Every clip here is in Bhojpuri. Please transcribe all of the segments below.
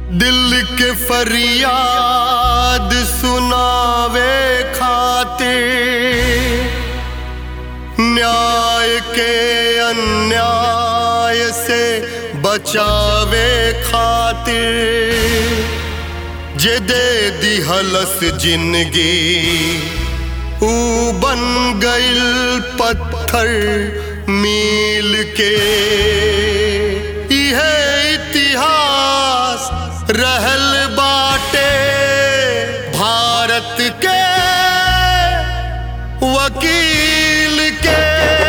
दिल के फरियाद सुनावे खातिर न्याय के अन्याय से बचावे खातिर जे दे दिहलस जिंदगी ऊ बन गइल पत्थर मील के इहे इतिहास रहल बाटे भारत के वकील के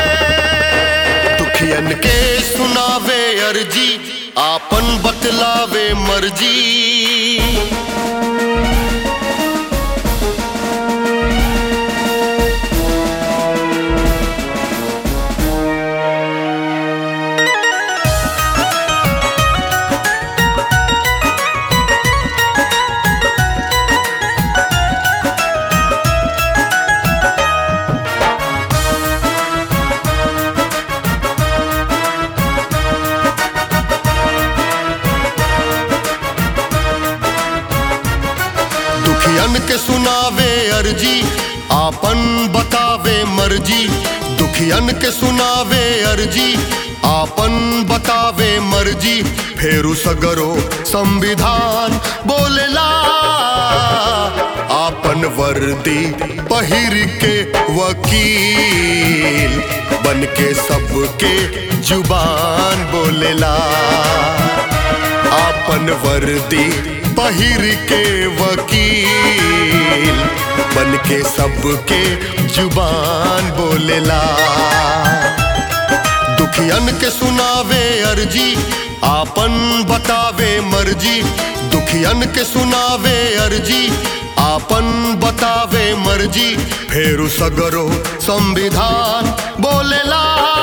दुखियन के सुनावे अर्जी आपन बतलावे मर्जी दुखियन के सुनावे अर्जी आपन बतावे मर्जी दुखियन के सुनावे अर्जी आपन बतावे मर्जी फेरू सगरो संविधान बोलेला आपन वर्दी पहिर के वकील बन के सबके जुबान बोलेला आपन वर्दी पहिर के वकील बन के सबके जुबान बोलेला दुखियन के सुनावे अर्जी आपन बतावे मर्जी दुखियन के सुनावे अर्जी आपन बतावे मर्जी फेरू सगरो संविधान बोलेला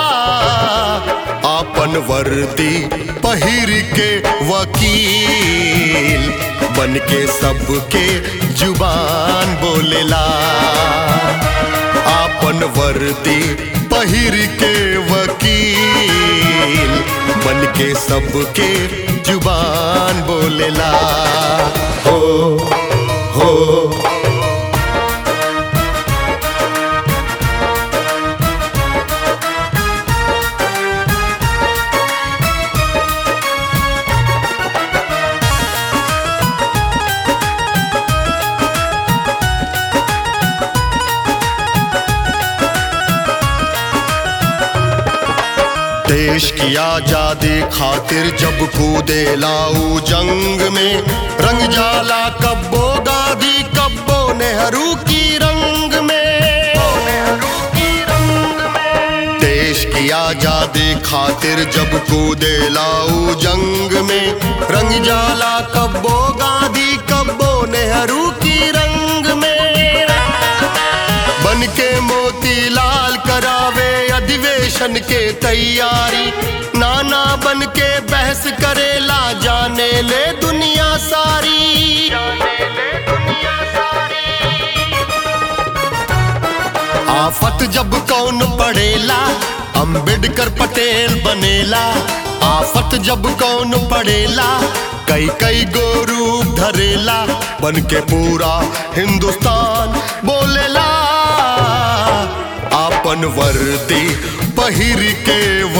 आपन वर्दी पहिर के वकील बन के सबके जुबान बोलेला आपन वर्दी पहिर के वकील बन के सबके जुबान बोलेला हो हो देश की आजादी खातिर जब कूदे लाऊ जंग में रंग जाला कब्बो गांधी कब्बो नेहरू की रंग में देश की आजादी खातिर जब कूदे लाऊ जंग में रंग जाला कब्बो गांधी कब्बो नेहरू की रंग में बन के मोती लाल करावे अधिवेशन के तैयारी नाना बन के बहस करेला जाने ले दुनिया सारी आफत जब कौन पड़ेला अंबेडकर पटेल बनेला आफत जब कौन पड़ेला कई कई गो रूप धरेला बन के पूरा हिंदुस्तान बोलेला आपन वर्दी पहिर के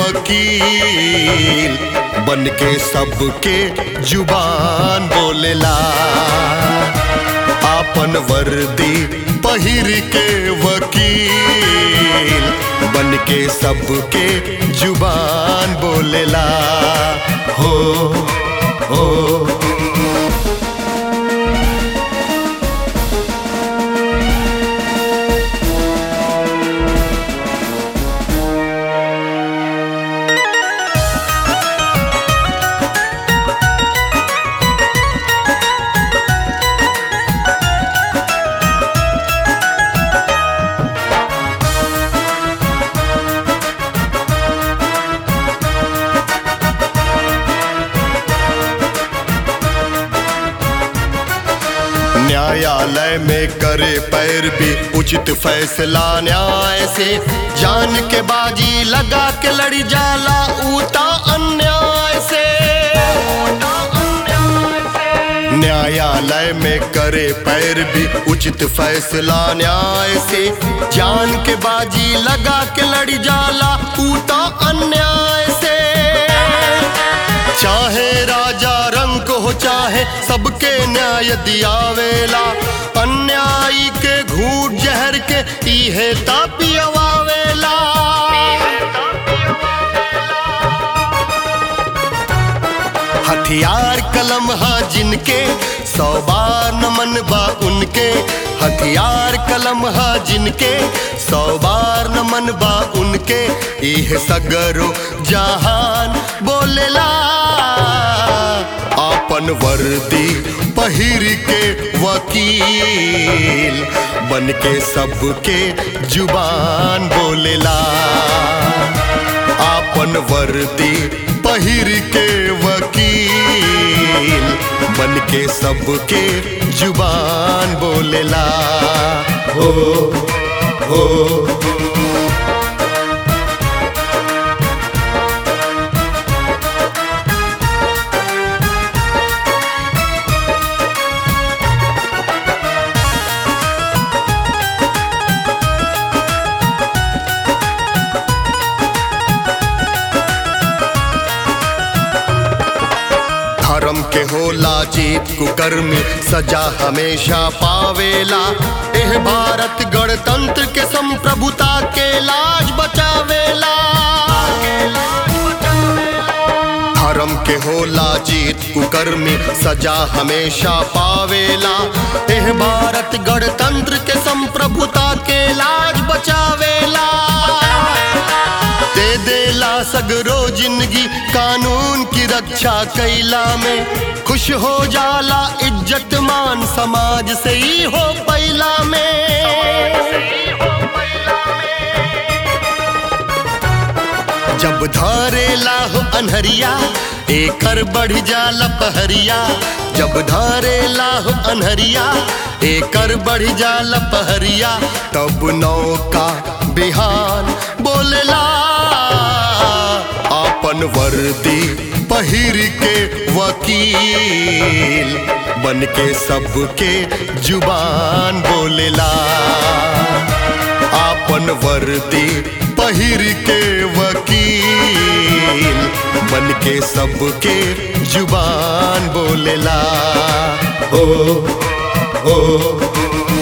वकील बन के सबके जुबान बोलेला आपन वर्दी पहिर के वकील बन के सबके जुबान बोलेला हो हो न्यायालय में करे पैर भी उचित फैसला न्याय से जान के बाजी लगा के लड़ी जाला ऊता अन्याय से न्यायालय में करे पैर भी उचित फैसला न्याय से जान के बाजी लगा के लड़ जाला ऊता अन्याय से चाहे राजा रंग हो चाहे सबके न्याय दियावेला अन्यायी के घूट जहर के इहे तापियवावेला हथियार कलम हा जिनके सौ बार नमन बा उनके हथियार कलम हा जिनके सौ बार नमन बा उनके इह सगरो जहान बोलेला आपन वर्दी पहिर के वकील बन के सबके जुबान बोलेला आपन वर्दी पहिर के वकील बन के सबके जुबान बोलेला हो हो धर्म के होला जीत कुकर्मी सजा हमेशा पावेला एह भारत गणतंत्र के संप्रभुता के लाज बचावेला धर्म के होला जीत कुकर्मी सजा हमेशा पावेला एह भारत गणतंत्र के संप्रभुता के लाज बचावेला दे देला सगरो जिंदगी कानून की रक्षा कैला में खुश हो जाला इज्जत मान समाज से ही हो पैला में जब धारेला हो अनहरिया एकर बढ़ जाला पहरिया जब धारेला हो अनहरिया एकर बढ़ जाला पहरिया तब नौका बिहान बोलेला आपन वर्दी पहिर के वकील बन के सबके जुबान बोलेला आपन वर्दी पहिर के वकील बन के सबके जुबान बोलेला हो हो